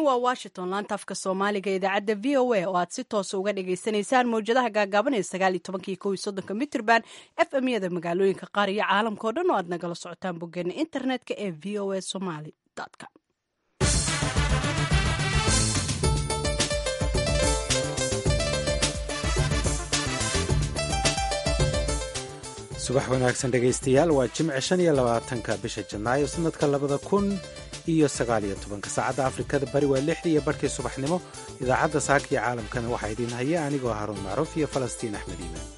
waa washington laanta afka soomaaliga idaacadda v o a oo aad si toosa uga dhagaysanaysaan mawjadaha gaagaaban ee sagaaliyo tobankii kow iyo soddonka mitrban f m yada magaalooyinka qaar iyo caalamka o dhan oo aad nagala socotaan boggeena internetka ee v o a somaly com subax wanaagsan dhegaystayaal waa jimce shan iyo labaatanka bisha janaayo sanadka labada kun iyo sagaaliyo tobanka saacadda afrikada bari waa lixdii iyo barhkii subaxnimo idaacadda saaka iyo caalamkana waxaa idiin haya anigoo haruun macruuf iyo falastiin axmed iimaan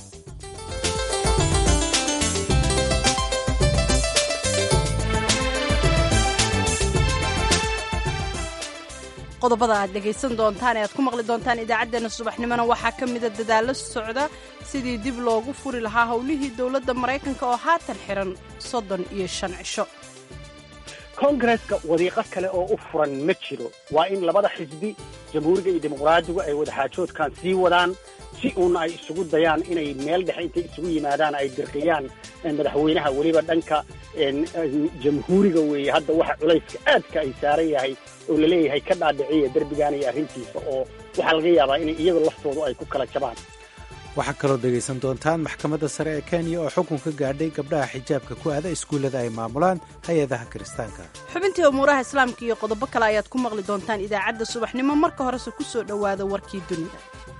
qodobada aad dhegaysan doontaan ee aad ku maqli doontaan idaacaddeenna subaxnimona waxaa ka mida dadaallo socda sidii dib loogu furi lahaa howlihii dowladda maraykanka oo haatan xiran soddon iyo shan cisho koongareska wadiiqo kale oo u furan ma jiro waa in labada xisbi jamhuuriga iyo dimuqraadigu ay wadaxaajoodkan sii wadaan si uuna ay isugu dayaan inay meel dhexe intay isugu yimaadaan ay dirqiyaan madaxweynaha weliba dhanka jamhuuriga weeye hadda waxa culayska aadka ay saaran yahay oo laleeyahay ka dhaadhiciya derbigan iyo arrintiisa oo waxaa laga yaabaa inay iyaga laftoodu ay ku kala jabaan waxaa kaloo dhegaysan doontaan maxkamadda sare ee kenya oo xukun ka gaadhay gabdhaha xijaabka ku aada iskuullada ay maamulaan hay-adaha kiristaanka xubintii umuuraha islaamka iyo qodobo kale ayaad ku maqli doontaan idaacadda subaxnimo marka horese ku soo dhowaada warkii dunida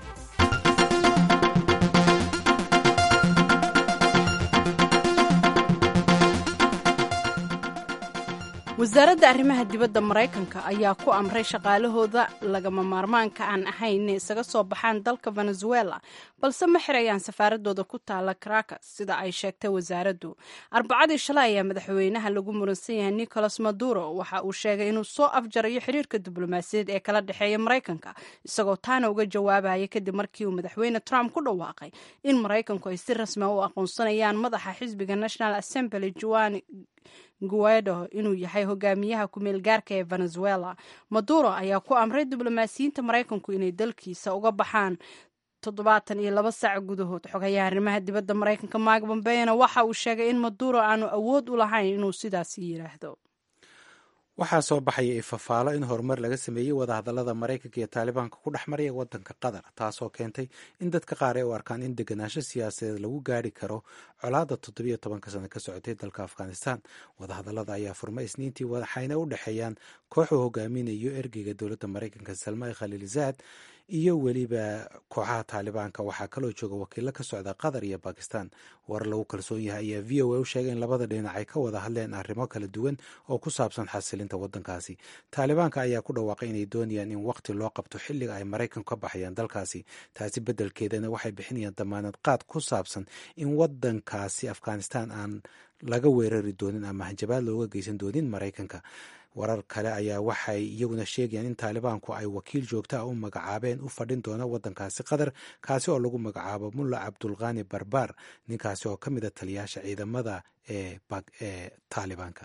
wasaaradda arrimaha dibadda maraykanka ayaa ku amray shaqaalahooda lagama maarmaanka aan ahayn inay isaga soo baxaan dalka venezuela balse ma xirayaan safaaradooda ku taala caracas sida ay sheegtay wasaaraddu arbacadii shalay ayaa madaxweynaha lagu muransan yahay nicolas maduro waxa uu sheegay inuu soo afjarayo xiriirka diblomaasiyaed ee kala dhexeeya maraykanka isagoo taana uga jawaabaya kadib markii uu madaxweyne trump ku dhawaaqay in maraykanku ay si rasmia u aqoonsanayaan madaxa xisbiga national assembly juan guaido inuu yahay hogaamiyaha ku-meel gaarka ee venezuela maduro ayaa ku amray diblomaasiyiinta maraykanku inay dalkiisa uga baxaan toddobaatan iyo laba saac gudahood xogayaha arrimaha dibadda maraykanka mark bombeyna waxa uu sheegay in maduro aanu awood u lahayn inuu sidaasi yidhaahdo waxaa soo baxaya ifafaalo in horumar laga sameeyey wadahadallada maraykanka iyo taalibaanka ku dhex maraya waddanka qatar taasoo keentay in dadka qaar ay u arkaan in deganaansho siyaasadeed lagu gaari karo colaadda toddobiyo tobanka sano ka socotay dalka afghanistan wadahadallada ayaa furmay isniintii waxayna u dhexeeyaan kooxuu hogaaminayo ergeyga dowladda maraykanka salmay khaliilzaad iyo weliba kooxaha taalibaanka waxaa kaloo jooga wakiilo ka socda qatar iyo bakistan war lagu kalsoon yahay ayaa v o a u sheegay in labada dhinac ay ka wada hadleen arrimo kala duwan oo ku saabsan xasilinta waddankaasi taalibaanka ayaa ku dhawaaqay inay doonayaan in waqti loo qabto xilliga ay maraykanku ka baxayaan dalkaasi taasi beddelkeedana waxay bixinayaan damaanad qaad ku saabsan in waddankaasi afghanistan aan laga weerari doonin ama hanjabaad looga geysan doonin maraykanka warar kale ayaa waxay iyaguna sheegayaan in taalibaanku ay wakiil joogta ah u magacaabeen u fadhin doona waddankaasi qatar kaasi oo lagu magacaabo mulla cabdulqani barbaar ninkaasi oo ka mida taliyaasha ciidamada ee taalibaanka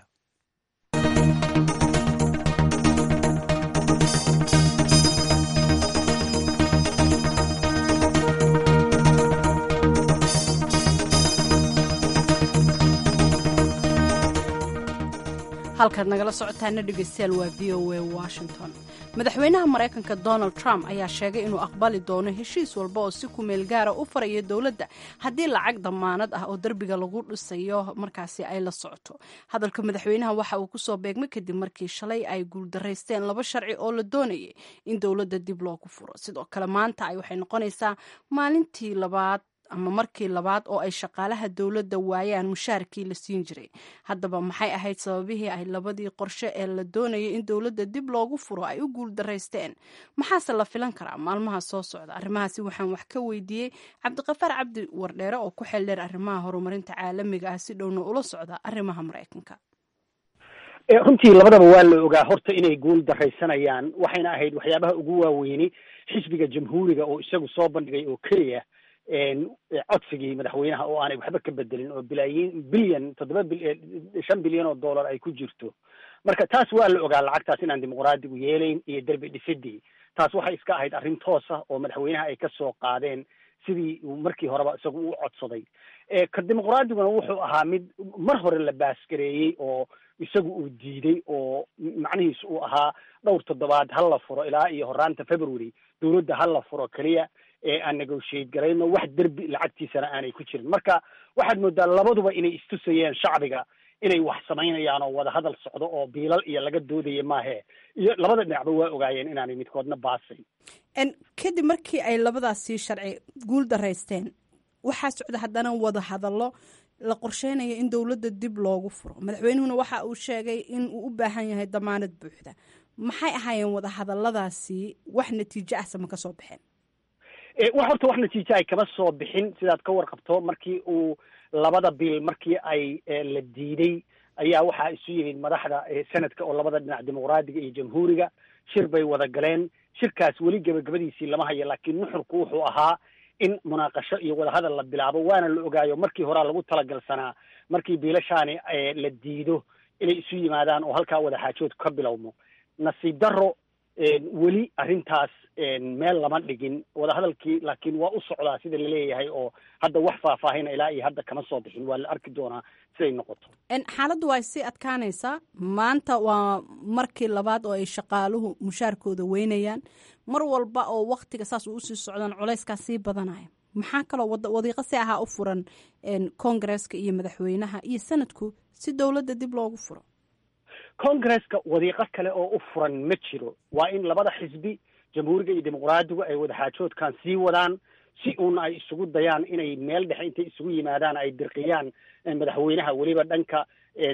halkaad nagala socotaana dhegeystayaal waa v o a washington madaxweynaha maraykanka donald trump ayaa sheegay inuu aqbali doono heshiis walba oo si kumeel gaara u faraya dowladda haddii lacag damaanad ah oo derbiga lagu dhisayo markaasi ay la socoto hadalka madaxweynaha waxa uu kusoo beegmay kadib markii shalay ay guuldaraysteen laba sharci oo la doonayay in dowladda dib loogu furo sidoo kale maanta ay waxay noqonaysaa maalintii labaad ama markii labaad oo ay shaqaalaha dowladda waayaan mushaarkii la siin jiray haddaba maxay ahayd sababihii ay labadii qorshe ee la doonayay in dowladda dib loogu furo ay u guuldaraysteen maxaase la filan karaa maalmaha soo socda arrimahaasi waxaan wax ka weydiiyey cabdiqafaar cabdi wardheere oo ku xeeldheer arrimaha horumarinta caalamiga ah si dhowna ula socda arrimaha maraykanka runtii labadaba waa la ogaa horta inay guul daraysanayaan waxayna ahayd waxyaabaha ugu waaweyni xisbiga jamhuuriga oo isagu soo bandhigay oo keliya codsigii madaxweynaha oo aanay waxba ka bedelin oo bilaayin bilyan toddoba shan bilyan oo dollar ay ku jirto marka taas waa la ogaa lacagtaas inaan dimuqraadigu yeelayn iyo derbi dhisidii taas waxay iska ahayd arrin toosa oo madaxweynaha ay ka soo qaadeen sidii uu markii horeba isagu u codsaday ka dimuqraadiguna wuxuu ahaa mid mar hore la baasgareeyey oo isagu uu diiday oo macnihiisu uu ahaa dhowr toddobaad ha la furo ilaa iyo horaanta february dowladda ha la furo keliya ee aan negotiate garayno wax derbi lacagtiisana aanay ku jirin marka waxaad moodaa labaduba inay istusayeen shacbiga inay wax samaynayaan oo wada hadal socdo oo biilal iyo laga doodaya maahe iyo labada dhinacba waa ogaayeen inaanay midkoodna baasayn kadib markii ay labadaasi sharci guul daraysteen waxaa socda haddana wada hadallo la qorsheynayo in dowladda dib loogu furo madaxweynuhuna waxa uu sheegay in uu u baahan yahay damaanad buuxda maxay ahaayeen wada hadalladaasi wax natiijo ah sama ka soo baxeen wax horta wax natiijo ay kama soo bixin sidaad ka warqabto markii uu labada bil markii ay la diiday ayaa waxaa isu yimid madaxda senadka oo labada dhinac dimuqraadiga iyo jamhuuriga shir bay wada galeen shirkaas weli gebagabadiisii lama hayo laakiin nuxurku wuxuu ahaa in munaaqasho iyo wadahadal la bilaabo waana la ogaayo markii horaa lagu talagalsanaa markii biilashaani la diido inay isu yimaadaan oo halkaa wadaxaajood ka bilowmo nasiib daro weli arrintaas meel lama dhigin wadahadalkii laakiin waa u socdaa sida laleeyahay oo hadda wax faahfaahina ilaa iyo hadda kama soo bixin waa la arki doonaa siday noqoto xaaladdu waa sii adkaanaysaa maanta waa markii labaad oo ay shaqaaluhu mushaarkooda weynayaan mar walba oo waktiga saas uu usii socdaan culayskaa sii badanaya maxaa kaloo wadiiqo si ahaa u furan kongareska iyo madaxweynaha iyo sanadku si dowladda dib loogu furo congresska wadiiqo kale oo u furan ma jiro waa in labada xisbi jamhuuriga iyo dimuqraadigu ay wadaxaajoodkan sii wadaan si uuna ay isugu dayaan inay meel dhexe intay isugu yimaadaan ay dirqiyaan madaxweynaha weliba dhanka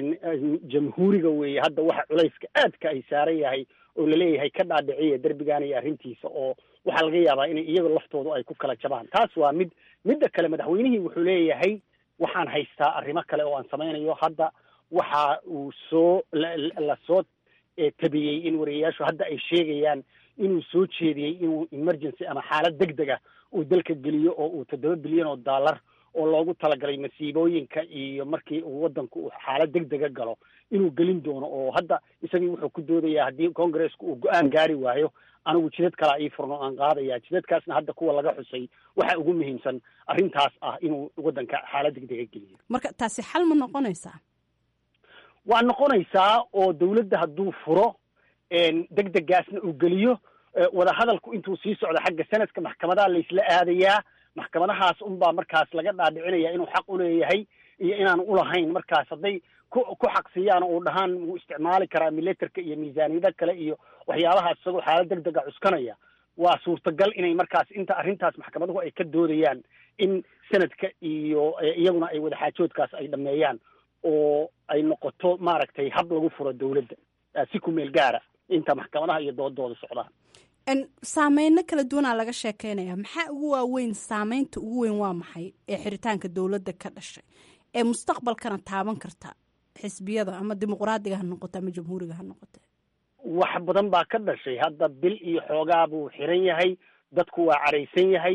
jamhuuriga weeye hadda waxa culayska aadka ay saaran yahay oo laleeyahay ka dhaadhiciya derbigan iyo arrintiisa oo waxaa laga yaabaa inay iyaga laftoodu ay ku kala jabaan taas waa mid midda kale madaxweynihii wuxuu leeyahay waxaan haystaa arrimo kale oo aan samaynayo hadda waxa uu soo la soo tabiyey in wariyayaashu hadda ay sheegayaan inuu soo jeediyey inuu emergency ama xaalad deg deg ah uu dalka geliyo oo uu toddoba bilyan oo dollar oo loogu talagalay masiibooyinka iyo markii uu waddanku uu xaalad deg dega galo inuu gelin doono oo hadda isagii wuxuu ku doodayaa haddii congresska uu go-aan gaari waayo anigu jidad kalaa ii furno aan qaadaya jidadkaasna hadda kuwa laga xusay waxa ugu muhiimsan arrintaas ah inuu waddanka xaalad deg dega geliyo marka taasi xal ma noqonaysaa waa noqonaysaa oo dawladda hadduu furo deg degaasna uu geliyo wadahadalku intuu sii socdo xagga sanadka maxkamadaha laysla aadayaa maxkamadahaas unbaa markaas laga dhaadhicinaya inuu xaq uleeyahay iyo inaan ulahayn markaas hadday ku ku xaqsiiyaan uu dhahaan wuu isticmaali karaa milatarka iyo miisaaniyada kale iyo waxyaabahaas isagoo xaalad deg dega cuskanaya waa suurtagal inay markaas inta arrintaas maxkamaduhu ay ka doodayaan in sanadka iyo iyaguna ay wadaxaajoodkaas ay dhameeyaan oo ay noqoto maaragtay hab lagu furo dawladda si ku meel gaara inta maxkamadaha iyo doodooda socdaan saameyno kala duwanaa laga sheekeynaya maxaa ugu waaweyn saameynta ugu weyn waa maxay ee xiritaanka dowladda ka dhashay ee mustaqbalkana taaban karta xisbiyada ama dimuqraadiga ha noqoto ama jamhuuriga ha noqote wax badan baa ka dhashay hadda bil iyo xoogaa buu xiran yahay dadku waa caraysan yahay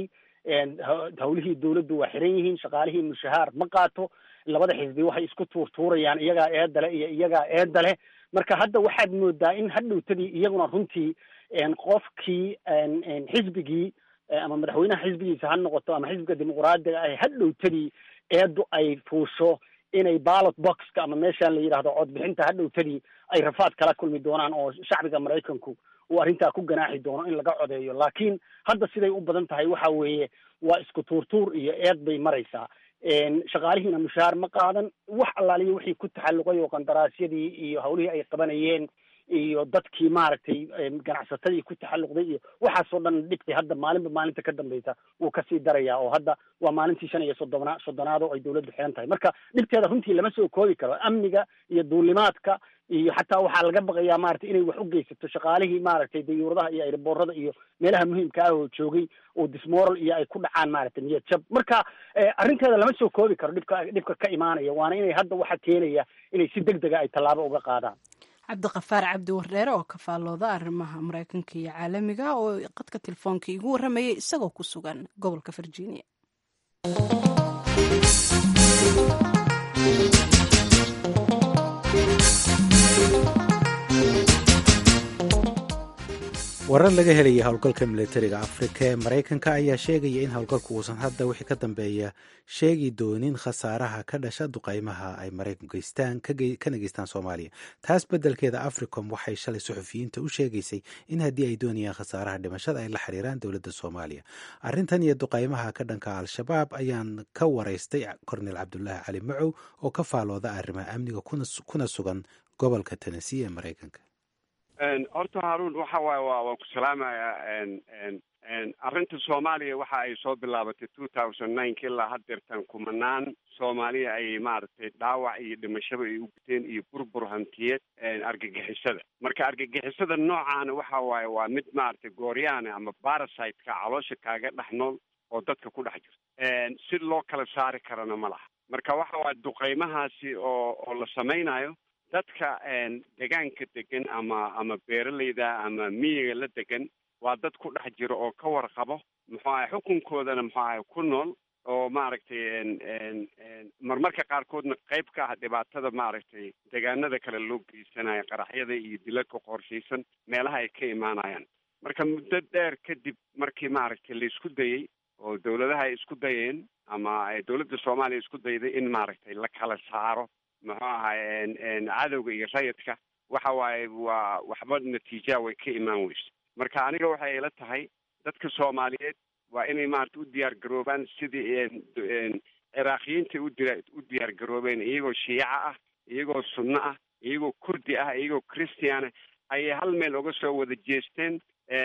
hawlihii dawladdu waa xiran yihiin shaqaalihii mushahaar ma qaato labada xisbi waxay isku tuurtuurayaan iyagaa eedale iyo iyagaa eedale marka hadda waxaad moodaa in hadhowtadii iyaguna runtii qofkii xisbigii ama madaxweynaha xisbigiisa ha noqoto ama xisbiga dimuqraadiga ah hadhowtadii eedu ay fuusho inay ballot boxka ama meeshaan la yidhahdo codbixinta hadhowtadii ay rafaad kala kulmi doonaan oo shacbiga maraykanku uu arrintaa ku ganaaxi doono in laga codeeyo laakiin hadda siday u badan tahay waxa weeye waa isku tuurtuur iyo eed bay maraysaa shaqaalihiina mushahaar ma qaadan wax allaaliya wixii ku taxalluqay oo qandaraasyadii iyo hawlihii ay qabanayeen iyo dadkii maaragtay ganacsatadii ku taxalluqday iyo waxaasoo dhan dhibkii hadda maalinba maalinta ka dambeysa wuu kasii darayaa oo hadda waa maalintii shan iyo soddona soddonaad oo ay dawladdu xiran tahay marka dhibteeda runtii lama soo koobi karo amniga iyo duulimaadka iyo xataa waxaa laga baqayaa maaragtay inay wax u geysato shaqaalihii maaragtay dayuuradaha iyo airboorada iyo meelaha muhiimka ah oo joogay oo dismoral iyo ay ku dhacaan maaragtay niyad jab marka arrinteeda lama soo koobi karo dhibka dhibka ka imaanaya waana inay hadda waxa keenaya inay si deg dega ay tallaabo uga qaadaan cabdiqafaar cabdi wardheere oo ka faallooda arrimaha maraykanka iyo caalamiga oo qadka telefoonka igu warramayay isagoo ku sugan gobolka virginia warar laga helaya howlgalka militariga afrika ee maraykanka ayaa sheegaya in howlgalku uusan hadda wixii ka dambeeya sheegi doonin khasaaraha ka dhasha duqaymaha ay maraykanku geystaan kana geystaan soomaaliya taas beddelkeeda africom waxay shalay suxufiyiinta u sheegaysay in haddii ay doonayaan khasaaraha dhimashada ay la xiriiraan dowladda soomaaliya arrintan iyo duqaymaha ka dhanka al-shabaab ayaan ka waraystay kornel cabdulaahi cali macow oo ka faalooda arrimaha amniga kuna sugan gobolka tennessee ee maraykanka horta haruun waxa waaye wa waan ku salaamayaa arrinta soomaaliya waxa ay soo bilaabatay two thousand nineka ilaa haddeertan kumanaan soomaaliya ay maaragtay dhaawac iyo dhimashaba ay u guteen iyo burbur hantiyeed argagixisada marka argagixisada noocaana waxa waaye waa mid maaragtay gooryaana ama barasiteka caloosha kaaga dhex nool oo dadka ku dhex jirta si loo kala saari karana ma laha marka waxa waaye duqaymahaasi oo oo la samaynayo dadka degaanka degan ama ama beeralayda ama miyiga la degan waa dad ku dhex jiro oo ka warqabo muxuu ahay xukunkoodana muxuu ahay ku nool oo maaragtay marmarka qaarkoodna qayb ka ah dhibaatada maaragtay degaanada kale loo geysanayo qaraxyada iyo dilalka qorshaysan meelaha ay ka imaanayaan marka muddo dheer kadib markii maaragtay la isku dayey oo dawladaha ay isku dayeen ama dawladda soomaaliya isku dayday in maaragtay la kala saaro muxuu ahay cadowga iyo rayidka waxa waaye waa waxba natiijaa way ka imaan weyso marka aniga waxay ila tahay dadka soomaaliyeed waa inay maarata u diyaar garoobaan sidii ciraaqiyiinta udia u diyaar garoobeen iyagoo shiica ah iyagoo sunno ah iyagoo kurdi ah iyagoo christiana ayay hal meel uga soo wada jeesteen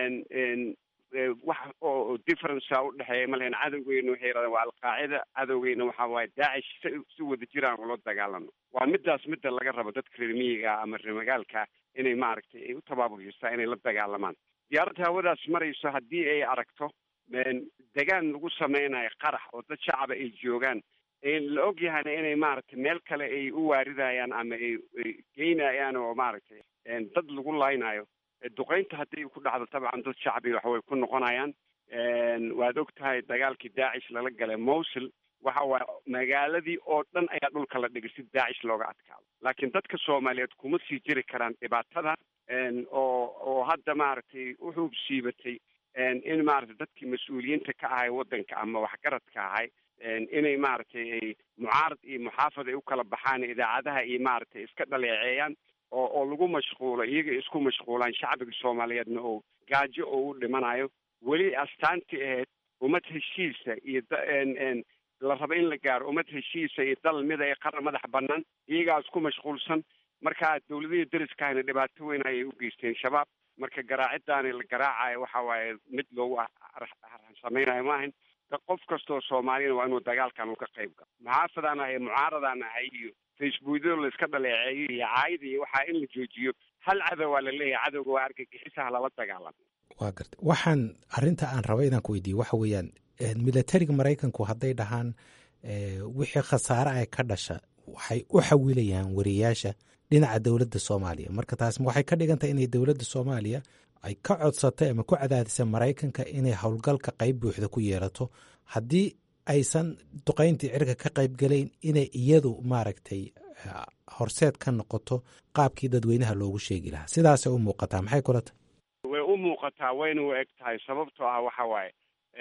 wax oo differencea udhexeeya malehen cadowgeyna waxay yidhahdeen waa alqaacida cadowgeyna waxa waaye daacish si si wada jiraan ula dagaalano waa midaas midda laga rabo dadka reer miyiga ama reer magaalka inay maaragtay ay u tabaabushystaa inay la dagaalamaan diyaaradda hawadaas marayso haddii ay aragto degaan lagu sameynayo qarax oo dad shacaba ay joogaan la og yahayna inay maaragtay meel kale ay u waaridayaan ama ay geynayaan oo maaragtay dad lagu laynayo duqeynta haddii ku dhacdo tabcan dad shacbi waxaway ku noqonayaan waad og tahay dagaalkii daacish lala galay mowsil waxa waaye magaaladii oo dhan ayaa dhulka la dhigay si daacish looga adkaado laakiin dadka soomaaliyeed kuma sii jiri karaan dhibaatada oo oo hadda maaragtay u xuub siibatay in maaragtay dadkii mas-uuliyiinta ka ahay waddanka ama waxgaradka ahay inay maaragtay ay mucaarad iyo muxaafad ay u kala baxaan idaacadaha iyo maaragtay iska dhaleeceeyaan oo oo lagu mashquulo iyaga isku mashquulaan shacbiga soomaaliyeedna oo gaajo oo u dhimanayo weli astaantii ahayd ummad heshiisa iyo la raba in la gaaro ummad heshiisa iyo dal mida ee qaran madax banaan iyagaa isku mashquulsan marka dawladihii dariskahayna dhibaato weyn ayay u geysteen shabaab marka garaacidaani la garaacayo waxa waaye mid loogu samaynayo maahan qof kastoo soomaaliyana waa inuu dagaalkan uga qayb galo muxaafadaan ahay mucaaradaan ahay iyo facebookyada la iska dhaleeceeyo iyo caayida iyo waxaa in la joojiyo hal cadow waa la leeyahay cadowga waa argagixisaha lala dagaalamo waa garta waxaan arrinta aan raba inaan ku weydiiye waxa weeyaan militariga maraykanku hadday dhahaan wixii khasaare ay ka dhasha waxay u xawilayaan wariyaasha dhinaca dowladda soomaaliya marka taas waxay ka dhigantahay inay dowladda soomaaliya ay ka codsatay ama ku cadaadisay maraykanka inay howlgalka qayb buuxda ku yeelato haddii aysan duqayntii cirka ka qayb gelayn inay iyadu maaragtay horseed ka noqoto qaabkii dadweynaha loogu sheegi lahaa sidaasay u muuqataa maxay kula tahay way u muuqataa wayna u eg tahay sababtoo ah waxa waaye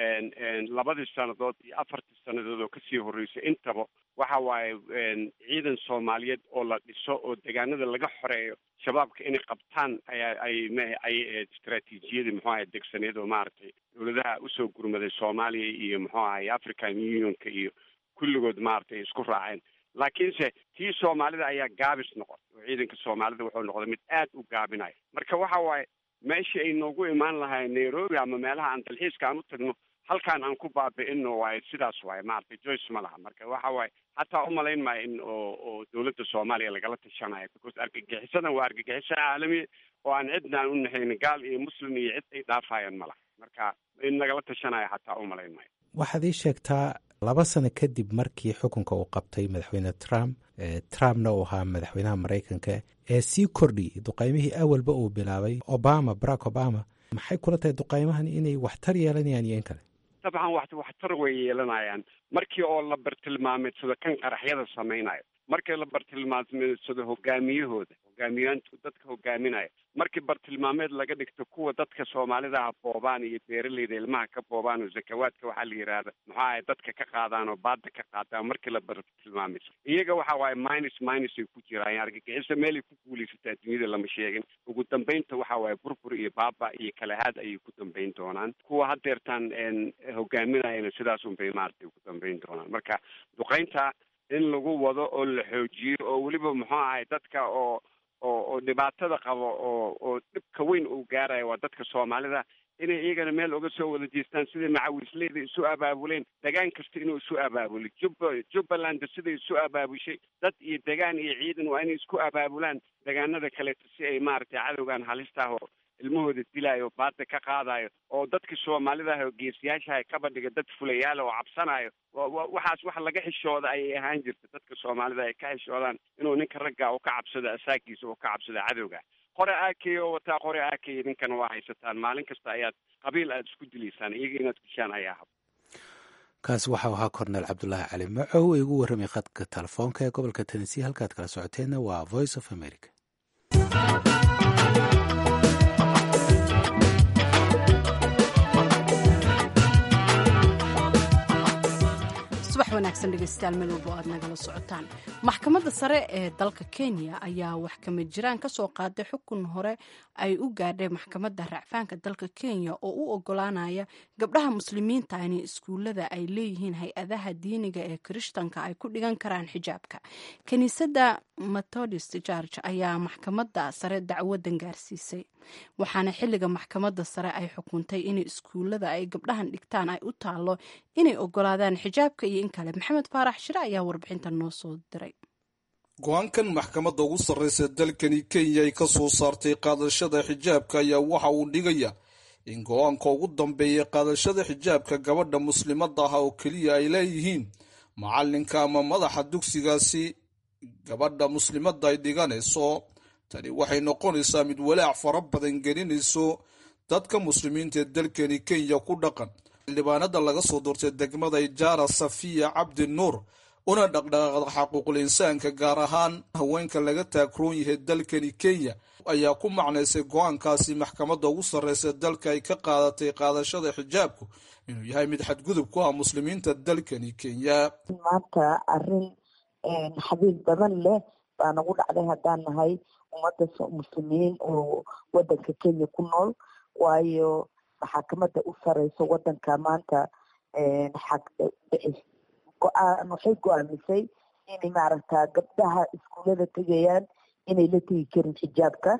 labadii sannadood iyo afartii sannadood oo kasii horreysay intaba waxa waaye ciidan soomaaliyeed oo la dhiso oo degaanada laga xoreeyo shabaabka inay qabtaan ayaa ay m ay ahayd istraatiijiyadii muxuu ahay degsaneed oo maaragtay dowladaha usoo gurmaday soomaaliya iyo muxuu ahay african unionka iyo kulligood maaragtay isku raaceen laakiinse tii soomaalida ayaa gaabis noqotay oo ciidanka soomaalida wuxuu noqday mid aad u gaabinaya marka waxa waaye meeshii ay noogu imaan lahayn nairobi ama meelaha aan dalxiiska aan u tagno halkaan aan ku baabi'ino waaye sidaas waaye maaragtay joyce ma laha marka waxa waaye hataa umalayn maayo in oo oo dowladda soomaaliya lagala tashanayo because argagixisadan waa argagixiso caalami oo aan cidna aan u nahayn gaal iyo muslim iyo cid ay dhaafayaan ma laha marka in lagala tashanayo hataa umalayn maayo waxaad ii sheegtaa laba sano kadib markii xukunka uu qabtay madaxweyne trump trumpna uu ahaa madaxweynaha maraykanka ee sii kordhiyey duqaymihii awalba uu bilaabay obama barack obama maxay kula tahay duqaymahan inay waxtar yeelanayaan iyo in kale dabcan wax waxtar way yeelanayaan markii oo la bartilmaameedsado kan qaraxyada samaynayo markii la bartilmaameedsado hogaamiyahooda hogaamiyaantu dadka hogaaminaya markii bartilmaameed laga dhigto kuwa dadka soomaalidaha boobaan iyo beeraleyda ilmaha ka boobaan oo zakawaadka waxaa la yidhaahda muxuu ahay dadka ka qaadaan oo baada ka qaadaan markii la bartilmaamayso iyaga waxa waaye minus minus ay ku jiraan argagixisa meelay ku guulaysataa duniyada lama sheegin ugu dambeynta waxa waaye burbur iyo baaba iyo kalahaad ayay ku dambeyn doonaan kuwa hadeertaan hogaaminayana sidaas unbay maaragtay ku dambeyn doonaan marka duqeynta in lagu wado oo la xoojiyo oo weliba muxuu ahay dadka oo oo oo dhibaatada qabo oo oo dhibka weyn uu gaarayo waa dadka soomaalida inay iyagana meel uga soo wada jeestaan sidai macawisleyda isu abaabuleen degaan kasta inuu isu abaabulo jubba jubbaland siday isu abaabushay dad iyo degaan iyo ciidan waa inay isku abaabulaan degaanada kaleeto si ay maaragtay cadowgan halista ah oo ilmahooda dilaayo baada ka qaadayo oo dadka soomaalidaah oo geesiyaashaha kaba dhiga dad fulayaala oo cabsanayo waxaas wax laga xishooda ayay ahaan jirta dadka soomaalida ay ka xishoodaan inuu ninka ragga u ka cabsado asaagiisa oo ka cabsado cadowga qore aakey oo wataa qore aakey ninkana waa haysataan maalin kasta ayaad qabiil aada isku dilaysaan iyaga inaad dishaan ayaa hab kaasi waxau ahaa korneel cabdulaahi cali macow ee igu warramay khadka telefoonka ee gobolka tennessee halkaad kala socoteenna waa voice of america subax wanaagsan dhegeystayaal meel walbo aad nagala socotaan maxkamadda sare ee dalka kenya ayaa wax kama jiraan ka soo qaaday xukun hore ay u gaadhay maxkamadda racfaanka dalka kenya oo u ogolaanaya gabdhaha muslimiinta inay iskuullada ay leeyihiin hay-adaha diiniga ee kirishtanka ay ku dhigan karaan xijaabka kiniisadda methodist george ayaa maxkamadda sare dacwadan gaarsiisay waxaana xilliga maxkamadda sare ay xukuntay inay iskuullada ay gabdhahan dhigtaan ay u taalo inay ogolaadaan xijaabka iyo in kale maxamed faarax shire ayaa warbixinta noo soo diray go-aankan maxkamadda ugu sarreysa dalkani kenya ay ka soo saartay qaadashada xijaabka ayaa waxa uu dhigaya in go-aanka ugu dambeeya qaadashada xijaabka gabadha muslimadda ah oo keliya ay leeyihiin macalinka ama madaxa dugsigaasi gabadha muslimadda ay dhiganayso tani waxay noqonaysaa mid walaac fara badan gelinayso dadka muslimiinta ee dalkani kenya ku dhaqan xildhibaanada laga soo doortay degmada ijaara safiya cabdi nuur una dhaqdhaqaaqda xaquuqul insaanka gaar ahaan haweenka laga taagroon yahay dalkani kenya ayaa ku macnaysay go-aankaasi maxkamadda ugu sarreysa dalka ay ka qaadatay qaadashada xijaabku inuu yahay mid xadgudub ku ah muslimiinta dalkani kenya maanta arin xabiib badan leh baa nagu dhacday haddaan nahay ummadda muslimiin oo wadanka kenya ku nool waayo maxaakamada u sareyso wadanka maanta go-aan waxay go-aamisay inay maaragta gabdhaha iskuullada tegayaan inay la tegi karin xijaabka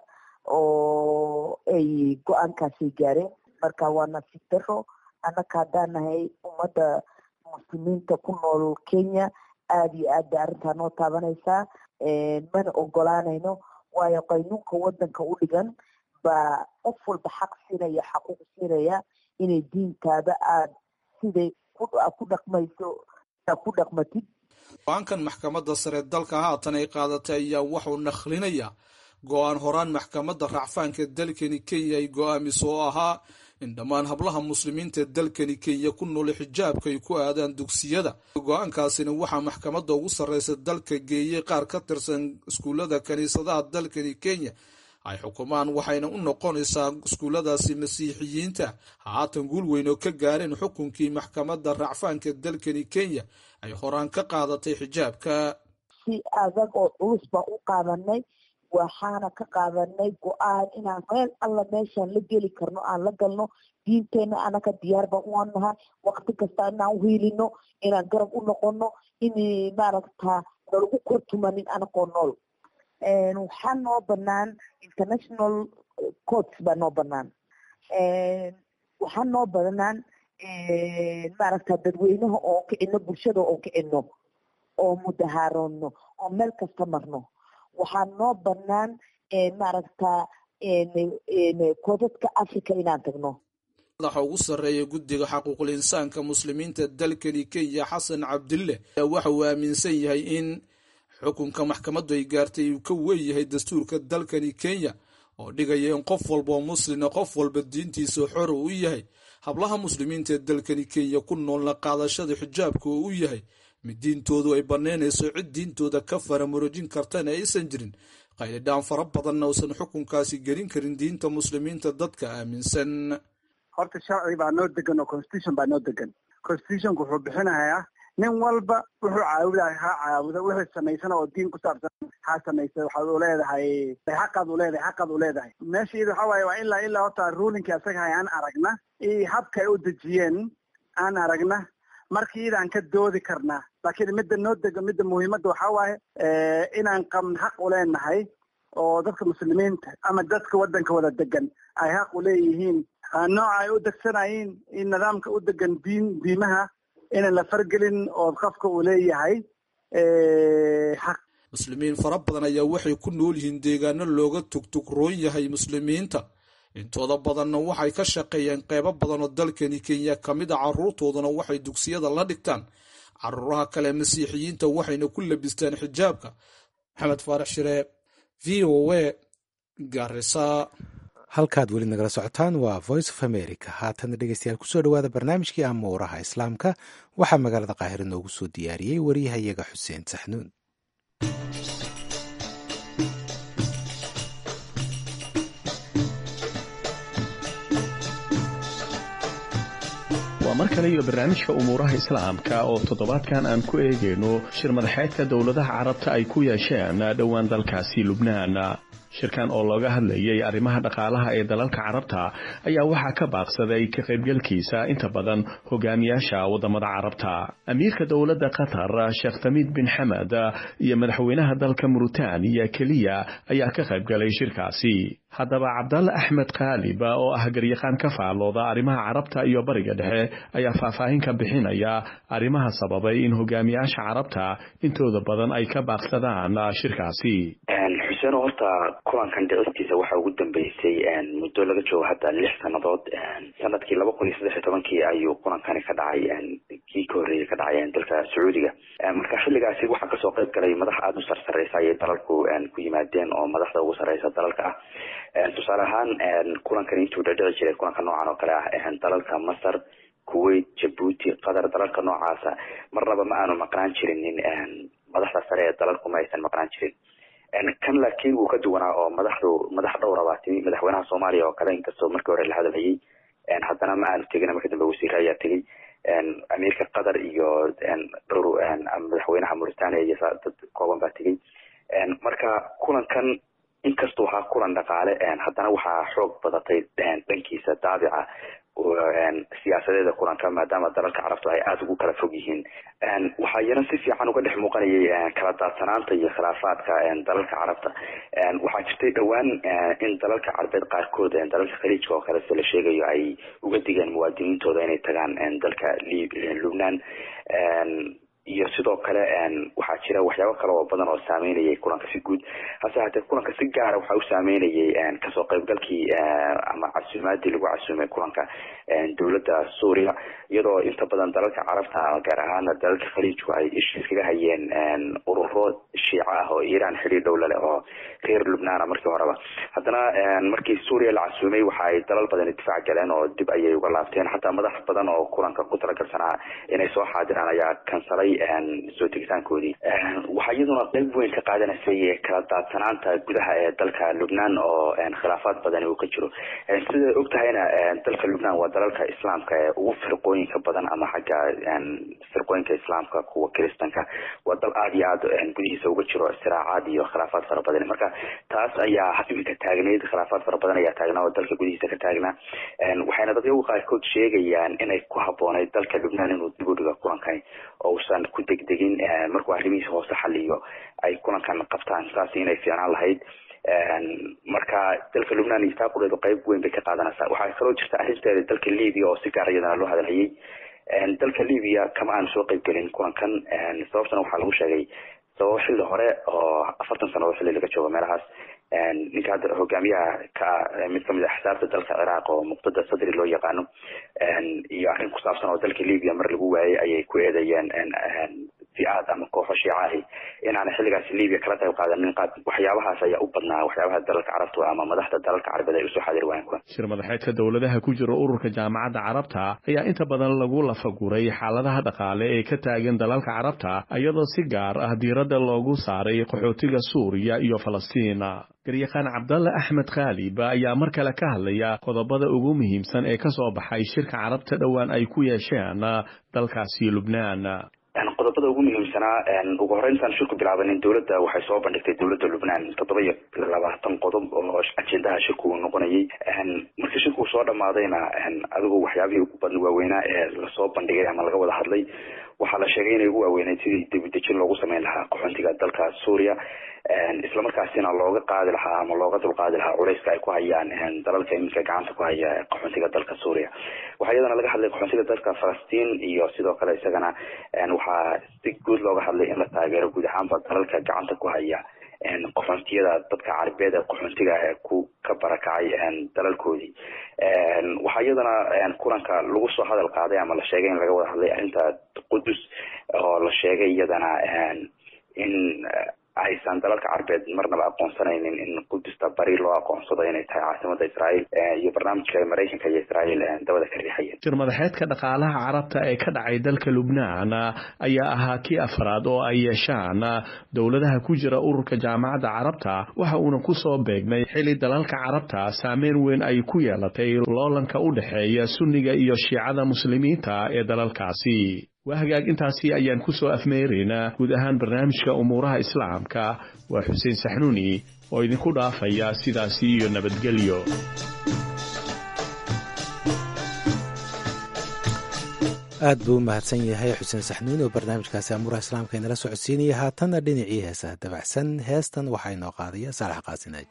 oo ay go-aankaasay gaareen marka waa nasiib daro annaka haddaan nahay ummadda muslimiinta ku nool kenya aada iyo aad bay arrintaa noo taabanaysaa mana ogolaanayno waayo qaynuunka wadanka u dhigan baa qof walba xaq siinaya xaquuq siinaya inay diintaada aad siday ku dhaqmayso ku dhaqmatid go-aankan maxkamadda sare dalka haatan ay qaadatay ayaa waxuu nakhlinayaa go-aan horaan maxkamadda racfaanka dalkani kenya ay go-aamiso oo ahaa in dhammaan hablaha muslimiinta dalkani kenya ku nool xijaabka ay ku aadaan dugsiyada go-aankaasina waxaa maxkamadda ugu sarreysa dalka geeyey qaar ka tirsan iskuullada kiniisadaha dalkani kenya ay xukumaan waxayna u noqonaysaa iskuulladaasi masiixiyiinta haatan guul weyn oo ka gaareen xukunkii maxkamadda racfaanka dalkani kenya ay horaan ka qaadatay xijaabka si adag oo culus baan u qaadanay waxaana ka qaadanay go-aan inaan meel alla meeshaan la geli karno aan la galno diinteena anaka diyaar baan u nahay wakti kasta inaan uhiilino inaan garab u noqono in maaragta nalagu kortumanin anakoo nool waxaa noo banaan international courts baa noo banaan waxaa noo banaan maaragta dadweynaha oo kicino bulshada oo kicino oo mudahaarono oo meel kasta marno waxaa noo banaan maaragta koodadka africa inaan tagno madaxa ugu sarreeya guddiga xaquuqul insaanka muslimiinta dalkani kenya xasan cabdille ayaa waxa uu aaminsan yahay in xukunka maxkamaddu ay gaartay uu ka weeyahay dastuurka dalkani kenya oo dhigaya in qof walba oo muslina qof walba diintiisa xor uu yahay hablaha muslimiinta ee dalkani kenya ku noolna qaadashada xijaabka oo u yahay mid diintoodu ay bannaynayso cid diintooda ka faramarojin kartana aysan jirin qaylidhaan fara badanna uusan xukunkaasi gelin karin diinta muslimiinta dadka aaminsan horta sharci baa noo degan oo constitution baa noo degan constitutionku wuxuu bixinayaa nin walba wuxuu caabudahay ha caabuda wixii samaysana oo diin ku saabsan ha samaysa waxaad u leedahay xaqaad u leedahay xaqaad u leedahay meesha iyada waxaa waaye waa ilaa ilaa horta ruulinkii asaga hay aan aragna iyo habka ay u dejiyeen aan aragna markii iyadaan ka doodi karnaa laakiin midda noo dega midda muhiimadda waxaa waaye inaan qabn xaq u leenahay oo dadka muslimiinta ama dadka waddanka wada degan ay xaq u leeyihiin nooca ay u degsanayiin in nidaamka u degan diin diimaha inaan la fargelin oo qofka uu leeyahay xaq muslimiin fara badan ayaa waxay ku nool yihiin deegaano looga tugtugroon yahay muslimiinta intooda badanna waxay ka shaqeeyeen qeybo badan oo dalkani kenya ka mid a carruurtooduna waxay dugsiyada la dhigtaan caruuraha kale masiixiyiinta waxayna ku labistaan xijaabka maxamed faarax shiree v o a garisa halkaad weli nagala socotaan waa voice of america haatana dhegeystayaal kusoo dhawaada barnaamijkii amuuraha islaamka waxaa magaalada qaahiro noogu soo diyaariyey wariyahayaga xuseen saxnuun waa mar kale iyo barnaamijka umuuraha islaamka oo toddobaadkan aan ku eegayno shir madaxeedka dowladaha carabta ay ku yeesheen dhowaan dalkaasi lubnaan shirkan oo looga hadlayay arrimaha dhaqaalaha ee dalalka carabta ayaa waxaa ka baaqsaday ka qaybgalkiisa inta badan hogaamiyaasha waddamada carabta amiirka dowladda qatar sheekh tamiid bin xamed iyo madaxweynaha dalka muritaaniya keliya ayaa ka qaybgalay shirkaasi haddaba cabdalle axmed khaalib oo ah garyaqaan ka faallooda arrimaha carabta iyo bariga dhexe ayaa faahfaahin ka bixinaya arrimaha sababay in hogaamiyaasha carabta intooda badan ay ka baaqsadaan shirkaasi xuseen horta kulankan dhicistiisa waxaa ugu dambeysay muddo laga joogo hadda lix sannadood sanadkii laba kun iyo saddex iyo tobankii ayuu kulankani ka dhacay kii ka horreeyay ka dhacay dalka sacuudiga marka xilligaasi waxaa kasoo qayb galay madax aada u sarsareysa ayay dalalku ku yimaadeen oo madaxda ugu sareysa dalalka ah tusaale ahaan kulankan intuu dhadhici jiray kulanka noocan oo kale ah dalalka masar kuwait jabuuti qatar dalalka noocaasa marnaba ma aanu maqnaan jirinin madaxda sare ee dalalku ma aysan maqnaan jirin kan laakiin wuu ka duwanaa oo madaxdu madax dhowra baa timi madaxweynaha soomaaliya oo kale inkastoo markii hore la hadalhayay haddana ma aanu tegin marka dambe wasiire ayaa tegey amiirka qatar iyo dhowr madaxweynaha mauritania iyo dad kooban baa tegey marka kulankan inkastuu ahaa kulan dhaqaale haddana waxaa xoog badatay dhankiisa daabica siyaasadeeda kulanka maadaama dalalka carabtu ay aada ugu kala fog yihiin waxaa iyana si fiican uga dhex muuqanayay kala daadsanaanta iyo khilaafaadka dalalka carabta waxaa jirtay dhowaan in dalalka carabeed qaarkood dalalka khaliijka oo kale se la sheegayo ay uga digeen muwaadiniintooda inay tagaan dalka lubnaan iyo sidoo kale waxaa jira waxyaabo kale oo badan oo saameynayay kulanka si guud hase hatee kulanka si gaara waxaa u saameynayay kasoo qaybgalkii ama casuumaadii lagu casuumay kulanka dowladda suuriya iyadoo inta badan dalalka carabta gaar ahaana dalalka khaliijku ay isha iskaga hayeen ururo shiico ah oo iiraan xidhiir dhow lale oo reer lubnaana markii horeba haddana markii suuriya la casuumay waxa ay dalal badan difaac galeen oo dib ayay uga laabteen xataa madax badan oo kulanka ku talagalsanaa inay soo xaadiraan ayaa kansalay soo tegitaankoodii waxaa iyaduna qayb weyn ka qaadanaysay kala daadsanaanta gudaha ee dalka lubnaan oo khilaafaad badani uu ka jiro sida og tahayna dalka lubnaan waa dalalka islaamka ee ugu firqooyinka badan ama xagga firqooyinka islaamka kuwa kiristanka waa dal aada iyo aada gudihiisa uga jiro siraacaad iyo khilaafaad fara badan marka taas ayaa iminka taagneyd khilaafaad fara badan ayaa taagnaa oo dalka gudihiisa ka taagnaa waxayna dadyagu qaarkood sheegayaan inay ku habboonayd dalka lubnaan inuu dib u dhigo kulankani oo usan ku degdegin markuu arrimihiisa hoose xaliyo ay kulankan qabtaan saas inay fiicnaan lahayd marka dalka lubnaan iyo taaqudeedu qayb weyn bay ka qaadanaysaa waxaa kaloo jirta arrinteeda dalka libiya oo si gaar iyadana loo hadalhayay dalka libiya kama aanu soo qayb gelin kulankan sababtana waxaa lagu sheegay sababo xilli hore oo afartan sannadood xilli laga joogo meelahaas ninka hadda hogaamiyaha ka mid kamid a xisaabta dalka ciraaq oo muqtada sadri loo yaqaano iyo arrin ku saabsan oo dalka libiya mar lagu waayay ayay ku eedeeyeen fi-aad ama kooxo shiicahi inaana xilligaasi libiya kala qayb qaadanin qaad waxyaabahaas ayaa u badnaa waxyaabaha dalalka carabta ama madaxda dalalka carabeed ay usoo xaadir waayeen kuwan shir madaxeedka dowladaha ku jira ururka jaamacadda carabta ayaa inta badan lagu lafaguray xaaladaha dhaqaale ee ka taagan dalalka carabta iyadoo si gaar ah diiradda loogu saaray qaxootiga suuriya iyo falastiin garyaqaan cabdalle axmed khaalib ayaa mar kale ka hadlaya qodobada ugu muhiimsan ee ka soo baxay shirka carabta dhowaan ay ku yeesheen dalkaasi lubnaan qodobada ugu muhiimsanaa ugu horreyntaan shirku bilaabanin dowladda waxay soo bandhigtay dowladda lubnaan toddoba iyo labaatan qodob oo ajendaha shirku uu noqonayay markii shirku uu soo dhamaadayna adigu waxyaabihii ugu badna waaweynaa ee lasoo bandhigay ama laga wada hadlay waxaa la sheegay inay ugu waaweyneyd sidii debidejin loogu sameyn lahaa qaxoontiga dalka suuriya islamarkaasina looga qaadi lahaa ama looga dulqaadi lahaa culeyska ay ku hayaan dalalka iminka gacanta ku haya qaxoontiga dalka suuriya waxaa iyadana laga hadlay qaxoontiga dalka falastiin iyo sidoo kale isagana waxaa si guud looga hadlay in la taageero guud ahaanba dalalka gacanta ku haya qaxoontiyada dadka carabeed ee qaxoontiga ee ku ka barakacay dalalkoodii waxaa iyadana kulanka lagu soo hadal qaaday ama la sheegay in laga wada hadlay arrinta qudus oo la sheegay iyadana in aysan dalalka carbeed marnaba aqoonsanaynin in qudusta bari loo aqoonsado inay tahay caasimada israael iyo barnaamijka maraykanka iyo israael dabada ka riixayeen shir madaxeedka dhaqaalaha carabta ee ka dhacay dalka lubnaan ayaa ahaa kii afraad oo ay yeeshaan dowladaha ku jira ururka jaamacadda carabta waxa uuna ku soo beegmay xili dalalka carabta saameyn weyn ay ku yeelatay loolanka u dhexeeya sunniga iyo shiicada muslimiinta ee dalalkaasi waa hagaag intaasi ayaan ku soo afmeeraynaa guud ahaan barnaamijka umuuraha islaamka waa xuseen saxnuuni oo idinku dhaafaya sidaasi iyo nabadgelyo aad buu u mahadsan yahay xuseen saxnuuni oo barnaamijkaasi amuuraha islaamka inala socodsiinaya haatanna dhinacii heesaha dabacsan heestan waxaa inoo qaadaya saalax qaasinaaji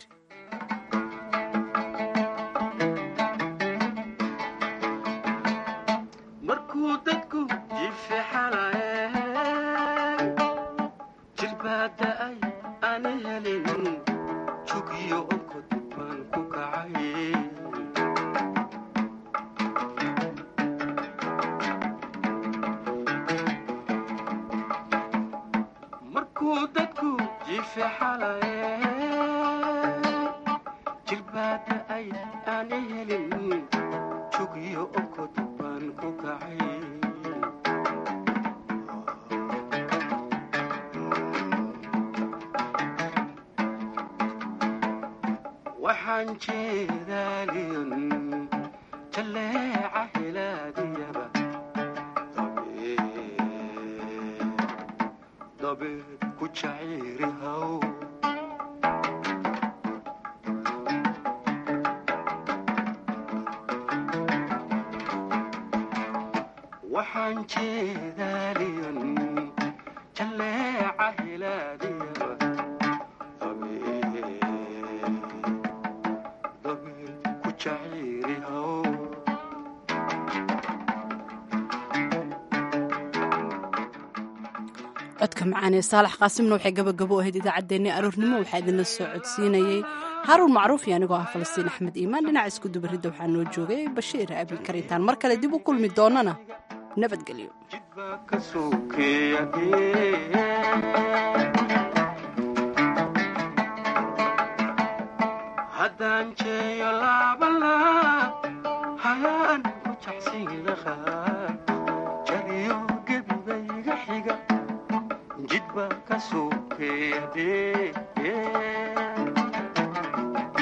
codka macaanee saalax qaasimna waxay gabagabo ahayd idaacaddeenni aroornimo waxaa idinla soo codsiinayey haruun macruuf iyo anigoo ah falastiin axmed iimaan dhinaca isku dubaridda waxaa noo joogay bashiir abin karitaan mar kale dib u kulmi doonana nabadgelyo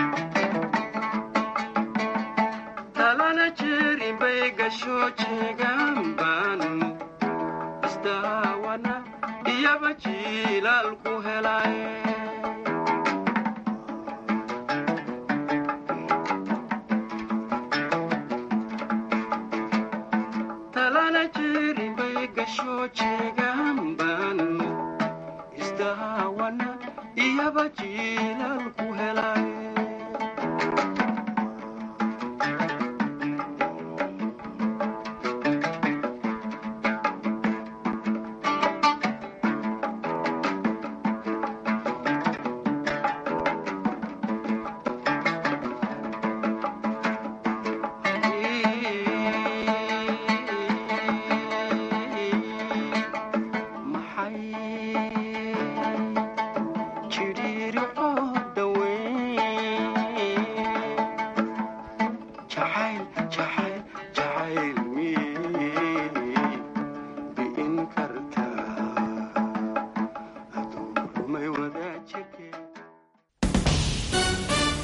talana jeerin bay gasho jeega